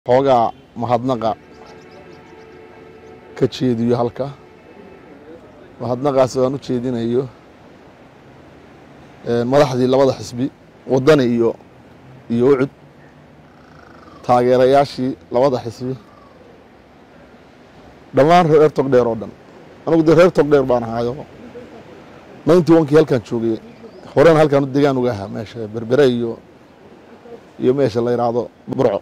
xoogaa mahadnaqa ka jeediyo halka mahadnaqaas aan u jeedinayo madaxdii labada xisbi wadani iyo iyo ucud taageerayaashii labada xisbi dhammaan reer togdheer oo dhan anigu dee reer togdheer baan ahaayo ninety onkii halkaan joogay horena halkaan degaan uga ahaa meesha berbere iyo iyo meesha la yidhaahdo burco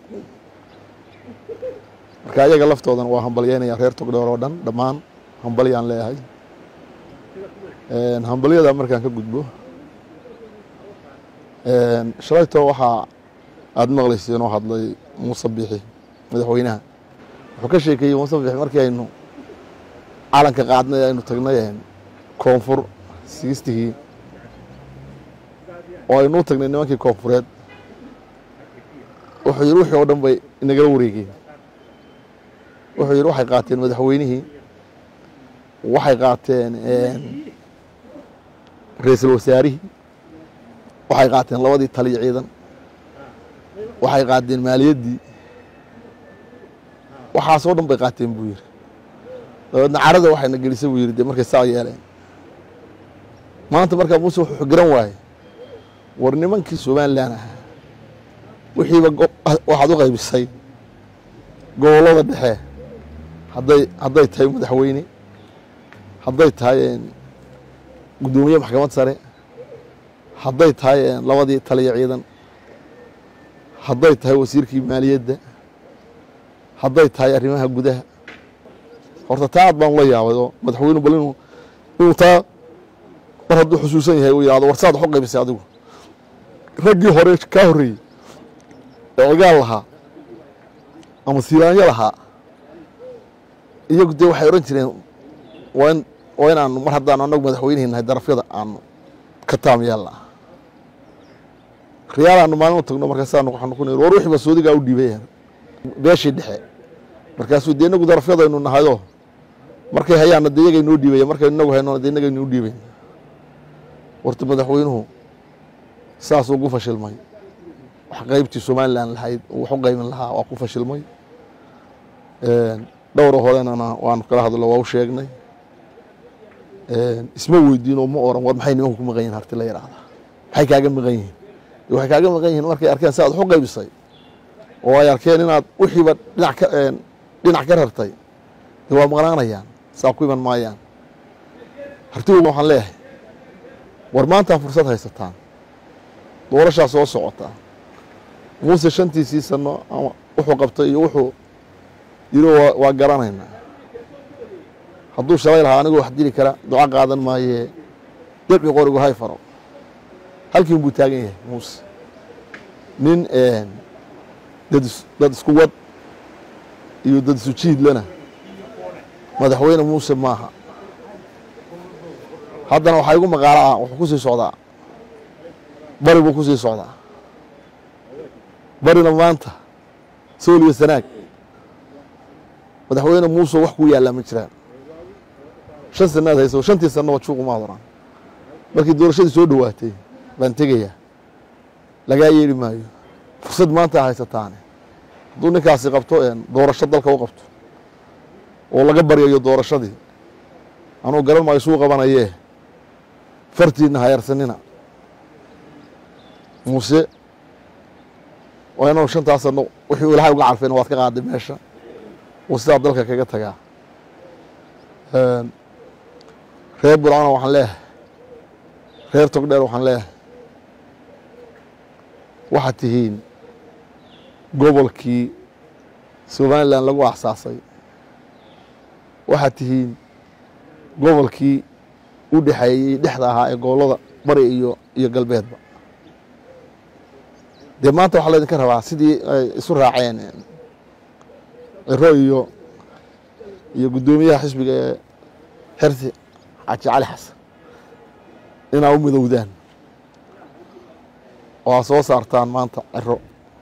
marka ayaga laftoodana waa hambalyeynaya reer togdheer oo dhan dhammaan hambalyaan leeyahay hambalyada markaan ka gudbo shalayto waxaa aada maqlaysay inoo hadlay muuse bixi madaxweynaha wuxuu ka sheekeeyey muuse bixi markii aynu calanka qaadnay aynu tagnay koonfur sigistigii oo aynu u tagnay nimankii koonfureed wuxuu yidhi wixii oo dhan bay inagala wareegeen wuxuu yidhi waxay qaateen madaxweynihii waxay qaateen ra-iisul wasaarihii waxay qaateen labadii taliyo ciidan waxay qaateen maaliyaddii waxaasoo dhan bay qaateen buu yidhi dabeedna carada waxayna gelisay buu yidhi dee markay saa yeeleen maanta markaa muuse wuxuu garan waaye war nimankii somalilan ahaa wixiiba waxaad u qaybisay gobollada dhexe hadday hadday tahay madaxweyne hadday tahay guddoomiye maxkamad sare hadday tahay labadii taliyo ciidan hadday tahay wasiirkii maaliyadda hadday tahay arrimaha gudaha horta taa aad baan ula yaabay oo madaxweynu bal inuu inuu taa mar hadduu xusuusan yahay uu yidhahdo war saad wax u qaybisay adigu raggii hore kaa horreeyey ee ogaal lahaa ama siiraanyo lahaa iyagu dee waxay odhan jireen waa in waa inaanu mar haddaanu annagu madaxweynihi nahay darafyada aanu ka taam yeelna riyaalaanu maalin u tagno markaasaanu waxaanu ku niri war wixii ba soodigaa u dhiibay beeshii dhexe markaasuu dee inagu darafyadaynu nahayoo markay hayaanna dee iyagay noo dhiibaya markaynu inagu haynona dee inagaynu u dhiibayn warta madaxweynuhu saasuu ugu fashilmay wax qaybtii somalilan lahayd wax u qaymin lahaa waa ku fashilmay dhowra horenana waanu kala hadlo waa u sheegnay isma weydiin oo ma oran war maxay nimanku ku maqan yihin harti la yidhaahdaa maxay kaaga maqan yihiin waxay kaaga maqan yihiin markay arkeen si aad wax u qaybisay oo ay arkeen inaad wixiiba dhinac ka dhinac ka rartay dee waa maqnaanayaan saa ku iman maayaan hartigu waxaan leeyahay war maantaa fursad haysataan doorashaa soo socotaa muuse shantiisii sano ama wuxuu qabtay iyo wuxuu yiri waa garanaynaa hadduu shalay lahaa anigoo wax dili kara duco qaadan maayee debci qorigu hay faro halkiin buu taagan yahay muuse nin dad isku wad iyo dad isu jiidlana madaxweyne muuse maaha haddana waxaa igu maqaalo ah wuxuu ku sii socdaa bari buu ku sii socdaa barina maanta sool iyo sanaag madaxweyne muuse wax kuu yaallaa ma jiraan shan sanaad hayso shantii sanaba juuqumaad oran markii doorashadii soo dhowaatay baan tegayaa lagaa yeeli maayo fursad maanta haysataane hadduu ninkaasi qabto doorasho dalka u qabto oo laga baryayo doorashadii anuu garan maayo suu qabanayee fartiina hayarsanina muuse waa inanu shantaas sano wixii ilahay uga carfeen waad ka qaaday meesha uu sidaa dalka kaga tagaa reer burcona waxaan leeyahay reer togdheer waxaan leeyahay waxaad tihiin gobolkii somalilan lagu axsaasay waxaad tihiin gobolkii u dhexeeyey dhexda ahaa ee gobollada bari iyo iyo galbeedba dee maanta waxaa laydinka rabaa sidii ay isu raaceen ciro iyo iyo guddoomiyaha xisbiga ee xersi xaaji cali xasan inaa u midowdaan oo aa soo saartaan maanta ciro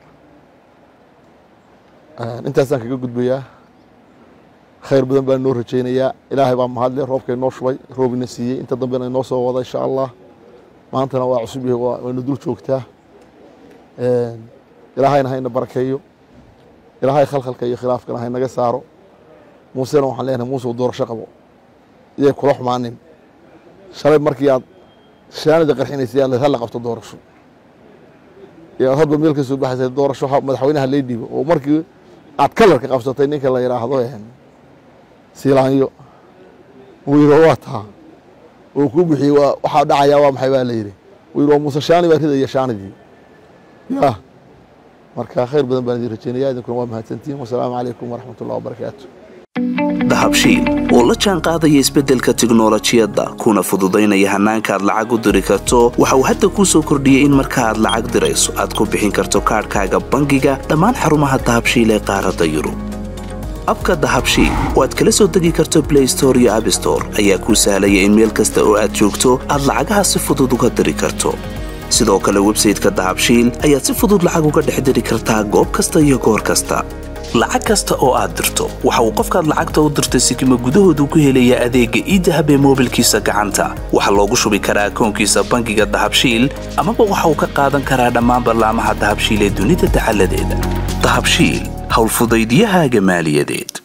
intaasaan kaga gudbayaa khayr badan baan noo rajaynayaa ilaahay baa mahadle roobkay noo shubay roobina siiyey inta dambena inoo soo wada insha allah maantana waa cusub yahay wayna dul joogtaa ilaahayna hayna barakeeyo ilaahay khalkhalka iyo khilaafkana haynaga saaro muusena waxaan leenahay muuse doorasho qabo iyay kula xumaanin shalay markii aad shaanida qarxinaysay aad halla qabto doorasho iyo aad hadba meel ka soo baxaysay doorasho madaxweynaha lay dhiibo oo markii aad kalarka qabsatay ninka la yidhaahdo siilaanyo uu yidhi waa taa uu ku bixiyey waxaa dhacayaa waa maxay baa la yidhi uu yidhi waa muuse shaani baa ridaya shaanidii ya marka khayr badan baan idin rajeynaya idinkuna waa mahadsantihin wasalaamu calaykum waraxmat ullahi wabarakaatu dahabshiil oo la jaan qaadaya isbeddelka tiknolojiyadda kuna fududaynaya hannaanka aad lacag u diri karto waxa uu hadda kuu soo kordhiyey in marka aad lacag dirayso aad ku bixin karto kaadhkaaga bangiga dhammaan xarumaha dahabshiil ee qaaradda yurub abka dahabshiil oo aad kala soo degi karto blay store iyo abstore ayaa kuu sahlaya in meel kasta oo aad joogto aad lacagaha si fudud uga diri karto sidoo kale websayteka dahabshiil ayaad si fudud lacag uga dhex diri kartaa goob kasta iyo goor kasta lacag kasta oo aad dirto waxa uu qofkaad lacagta u dirtay sikima gudahoodu ku helayaa adeegga iidahab ee moobilkiisa gacanta waxaa loogu shubi karaa akoonkiisa bangiga dahabshiil amaba waxa uu ka qaadan karaa dhammaan ballaamaha dahabshiil ee dunida dacaladeeda dahabshiil howlfudaydyahaaga maaliyadeed